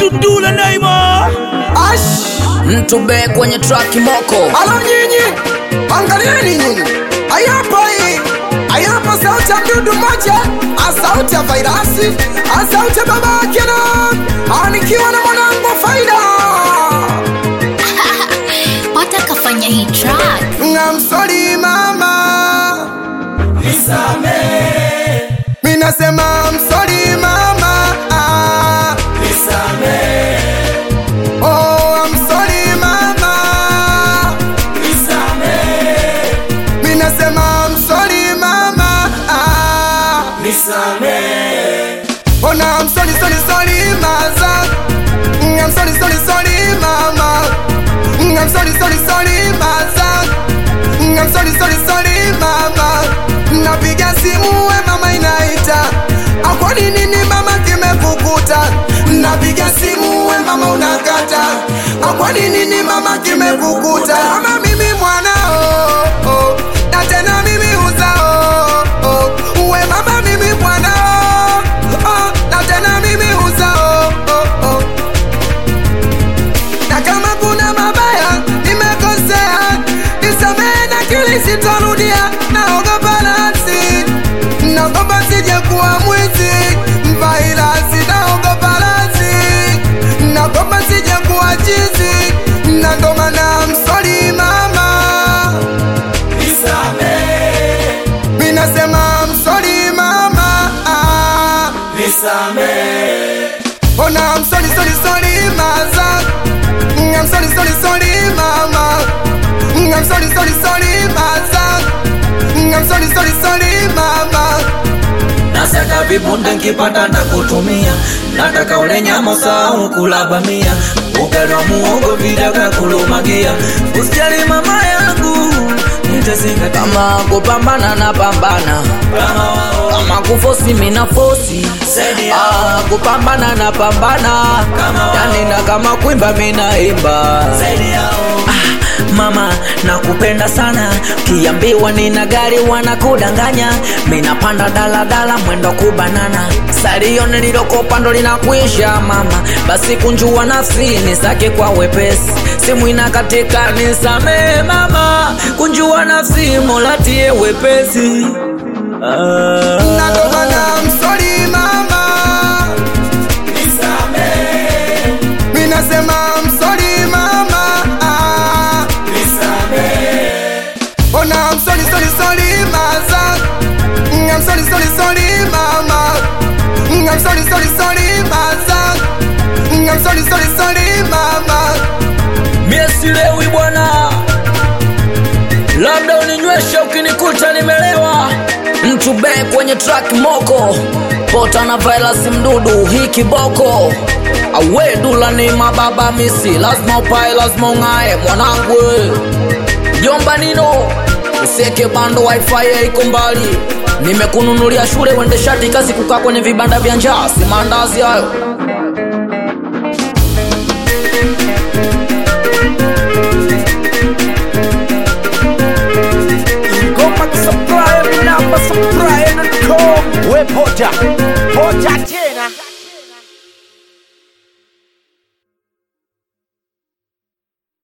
Dudula Naima Ash, mtu be kwenye track moko alo nyinyi, angalieni nyinyi, ayapa hii, ayapa sauti ya mdudu mmoja, asauti ya vairasi, asauti ya baba yake na anikiwa na mwanangu faida Pata kafanya hii track. ngamsori mama minasema msori mama ah. Oh, I'm sorry mama minasema I'm sorry mama ah. Ona I'm sorry sorry sorry maza Mm, I'm sorry sorry sorry mama Mm, I'm sorry sorry sorry maza Mm, I'm sorry sorry sorry mama napiga simu we mama inaita akwani nini mama kimekukuta napiga simu we mama unakata akwani nini mama kimekukuta ama mimi mwanao oh, na tena mimi uzao oh, we mama mimi mwanao oh, na tena mimi uzao oh, oh. na kama kuna mabaya nimekosea nisamehe na kili sitarudia naogopa nasi naogopa sije kuwa mwizi mvailasi naogopa nasi naogopa sije kuwa chizi na ndo maana msori mama minasema msori mama ah. Ona I'm sorry sorry sorry maza Mm, I'm sorry sorry sorry mama Mm, I'm sorry sorry sorry maza Mm, I'm sorry sorry sorry mama nasaka vibunda nkipata ndakutumia nataka ule nyama usahau kulabamia ugali wa muhogo vidaka kulumagia usijali mama yangu nitazingatia kama kupambana na pambana kama wao kama kufosi mina fosi Zaidi ya- ah, kupambana na pambana Kama- yani na kama kuimba mina imba zaidi yao ah, mama nakupenda sana kiambiwa nina gari wanakudanganya minapanda daladala mwendo kubanana salio nililokopa ndo linakuisha mama basi kunjua nafsi nisake kwa wepesi simu inakatika nisamee mama kunjua nafsi molatie wepesi ah. na ndo maana I'm sorry mama minasema I'm sorry mama ah. Ona I'm sorry sorry sorry maza Mm, I'm sorry sorry sorry mama Mm, I'm sorry sorry sorry maza Mm, I'm sorry sorry sorry mama mie silewi bwana labda uninywesha ukinikuta nimelewa mtu be kwenye track moko pota na virus mdudu hii kiboko awedula ni mababa misi lazima upae lazima ung'ae mwanangu we. jomba nino usieke bando wifi iko mbali nimekununulia shule uende shati kazi kukaa kwenye vibanda vya njaa si maandazi hayo Ngoma kusupply namba supply na com We poja